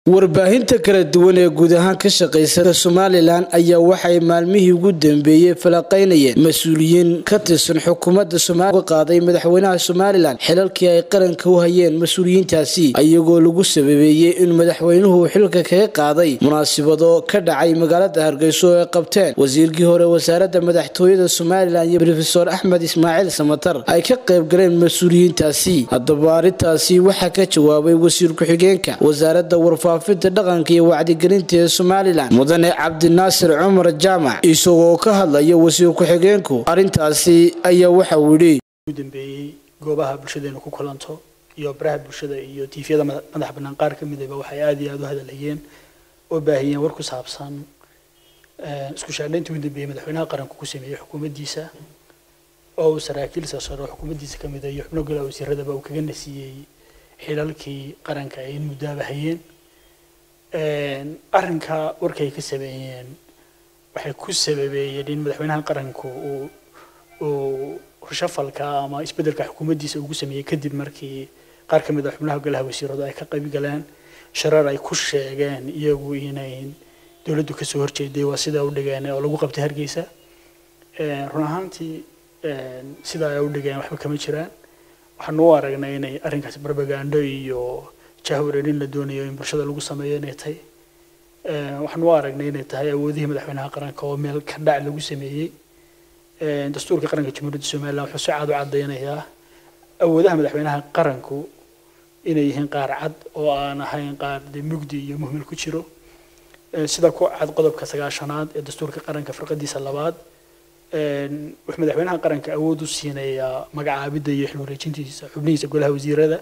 warbaahinta kala duwan ee guud ahaan ka shaqaysa somalilan ayaa waxay maalmihii ugu dambeeyey falaqaynayeen mas-uuliyiin ka tirsan xukuumadda somalia qaaday madaxweynaha somalilan xilalkii ay qaranka u hayeen mas-uuliyiintaasi iyagoo lagu sababeeyey in madaxweynuhu xilka kaga qaaday munaasabado ka dhacay magaalada hargeyso oo ay qabteen wasiirkii hore wasaaradda madaxtooyada somalilan iyo rofesor axmed ismaaciil samatar ay ka qayb galeen mas-uuliyiintaasi haddaba arrintaasi waxaa ka jawaabay wasiir ku-xigeenka wasaaradda warfaafinta dhaqanka iyo wacdigelinta ee somalilan mudane cabdinaasir cumar jaamac isagoo ka hadlaya wasiir ku-xigeenku arrintaasi ayaa waxa uu yidhi dambeeyey goobaha bulshadeenu ku kulanto iyo baraha bulshada iyo tiifyada madax bannaan qaar ka midaba waxay aada iyo aada u hadalhayeen oo baahiyeen war ku saabsan isku shaandhayntii ugu dambeeyey madaxweynaha qaranku ku sameeyey xukuumaddiisa oo uu saraakiil sarsaro xukuumaddiisa ka mid a iyo xubno golaha wasiiradaba uu kaga nasiiyey xilalkii qaranka ay in muddaaba hayeen arrinka warkay ka sameeyeen waxay ku sababeeyeen in madaxweynaha qaranku uu uu shafalka ama isbeddelka xukuumaddiisa ugu sameeyey kadib markii qaar ka mid a xubnaha golaha wasiiradu ay ka qayb galeen sharar ay ku sheegeen iyagu inay dowladdu kasoo horjeeday waa sidaa u dhigeen oo lagu qabtay hargeysa run ahaantii sidaa ay u dhigeen waxba kama jiraan waxaanu u aragnay inay arrinkaasi barbagando iyo jahwareerin la doonayo in bulshada lagu sameeyo inay tahay waxaanu u aragnay inay tahay awoodihii madaxweynaha qaranka oo meel ka dhac lagu sameeyey dastuurka qaranka jamhuuriyadda somalilan wuxuu si cad u caddaynayaa awoodaha madaxweynaha qaranku inay yihiin qaar cad oo aan ahayn qaar dee mugdi iyo muhmil ku jiro sida ku cad qodobka sagaashanaad ee dastuurka qaranka firqadiisa labaad wuxuu madaxweynaha qaranka awood u siinayaa magacaabidda iyo xil wareejintiisa xubnihiisa golaha wasiirada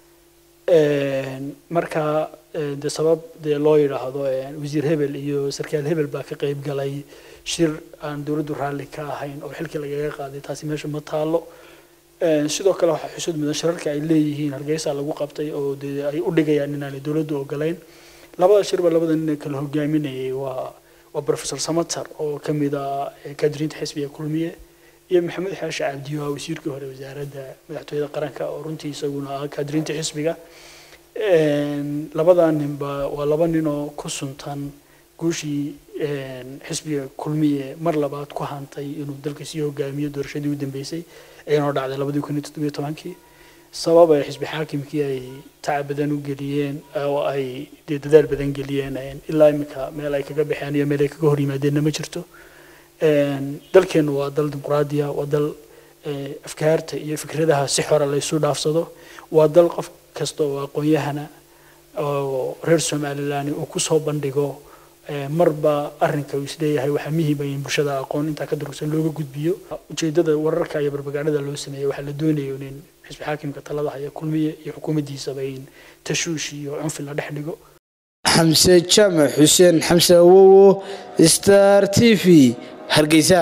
marka de sabab dee loo yidhaahdo wasiir hebel iyo sarkaal hebel baa ka qayb galay shir aan dowladdu raalli ka ahayn oo xilkii lagaga qaaday taasi meesha ma taalo sidoo kale waxaa xusud mudan shirarka ay leeyihiin hargeysa lagu qabtay oo dee ay u dhigayaan inaanay dowladdu ogolayn labada shirba labada nin ee kala hogaaminayay waa waa professor samatar oo ka mid ah kaadiriinta xisbiga kulmiye iyo maxamed xaashi cabdiyo ah wasiirkii hore wasaaradda madaxtooyada qaranka oo runtii isaguna ah kaadiriinta xisbiga labada ninba waa laba nin oo ku suntan guushii xisbiga kulmiye mar labaad ku hantay inuu dalka sii hogaamiyo doorashadii u dambeysay ayana dhacday labadii kun iyo toddobiyo tobankii sabab ay xisbi xaakimkii ay tacab badan u geliyeen oo ay dee dadaal badan geliyeen ilaa imika meel ay kaga baxeen iyo meel ay kaga hor yimaadeenna ma jirto dalkeennu waa dal dimuqraadiya waa dal afkaarta iyo fikradaha si xora laysu dhaafsado waa dal qof kasta oo aqoon-yahana oo reer somalilan uu kusoo bandhigo marba arrinka uu isleeyahay waxaa muhiima in bulshada aqoon intaa ka durugsan looga gudbiyo ujeedada wararka iyo barbagaanada loo sameeyey waxaa la doonayo in xisbi xaakimka talada haya kulmiye iyo xukuumaddiisaba in tashuush iyo cunfi la dhex dhigo xamse jaamac xuseen xamse awowo star t v hargeysa